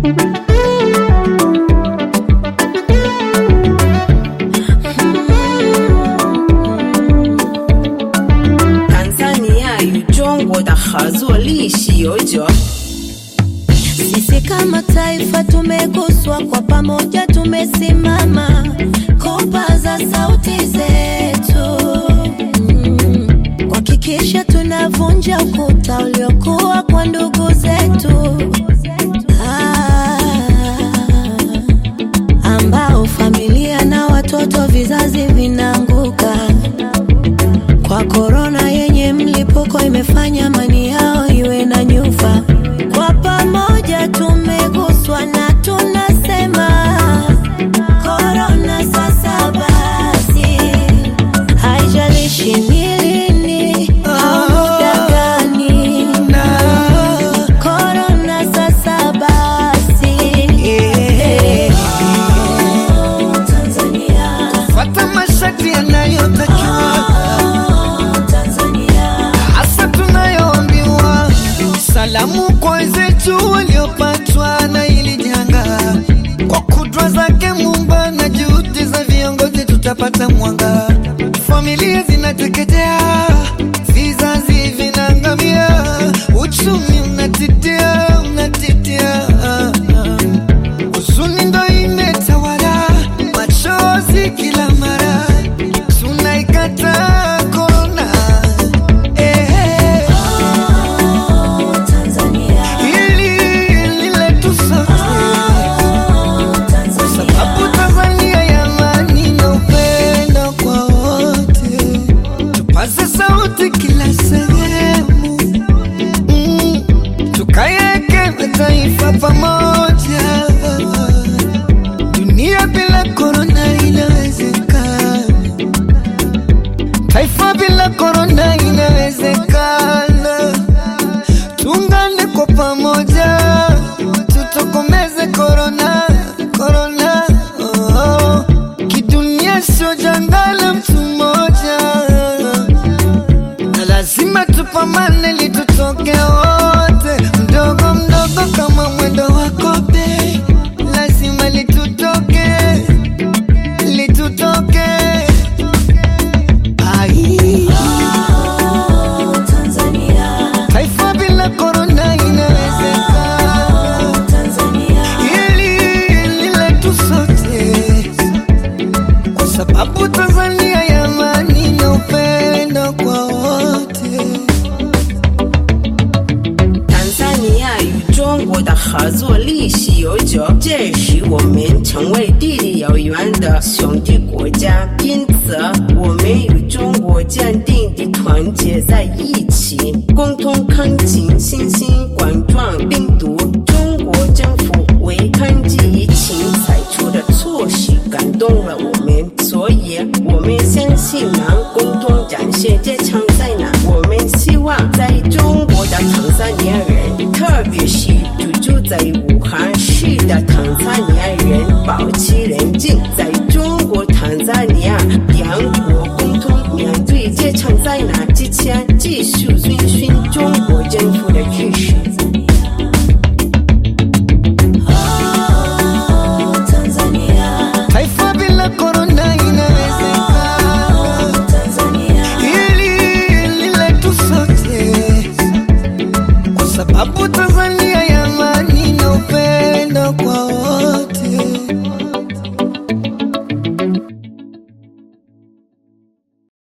Tanzania与中国的合作历史悠久。 Sisi kama taifa tumeguswa, kwa pamoja tumesimama kupaza sauti zetu mm, kuhakikisha tunavunja ukuta uliokuwa kwa ndugu zetu ah, ambao familia na watoto vizazi vinaanguka kwa korona yenye mlipuko imefanya amani yao iwe na nyufa. Kwa pamoja tumeguswa na tunasema korona sasa basi, haijalishi ni lini au muda gani, korona sasa basi. Tanzania, Fata masharti yanayotakiwa Tanzania. hasa tunayoambiwa. Salamu kwa wenzetu waliopatwa na hili janga, kwa kudra zake Muumba na juhudi za viongozi tutapata mwanga. Familia zinateketea, vizazi vinaangamia, uchumi unatitia, unatitia huzuni ndo imetawala, machozi kila mara, tunaikata korona eh, hili hili letu sote, sababu Tanzania ya amani na upendo kwa wote, tupaze sauti kila sehemu mm, tukayeke mataifa pamoja. Dunia bila korona inawezekana, taifa bila korona inawezekana. Tuungane kwa pamoja, tutokomeze korona, korona. Oh, kidunia sio janga la mtu mmoja, na lazima tupambane ili tutoke wote, mdogo mdogo kama mwendo wa kobe, lazima litutoke, litutoke. Ai, taifa bila korona inawezekana, hili hili letu sote, kwa sababu Tanzania ya amani na upendo kwa wote. tan萨尼亚与中国的合作历史悠久，这使我们成为地理遥远的兄弟国家。因此，我们与中国坚定地团结在一起，共同抗击新型冠状病毒。中国政府为抗击疫情采取的措施感动了我们，所以我们相信能共同战胜这场灾难。我们希望在中国的tanzania人，特别是居住在武汉市的tanzania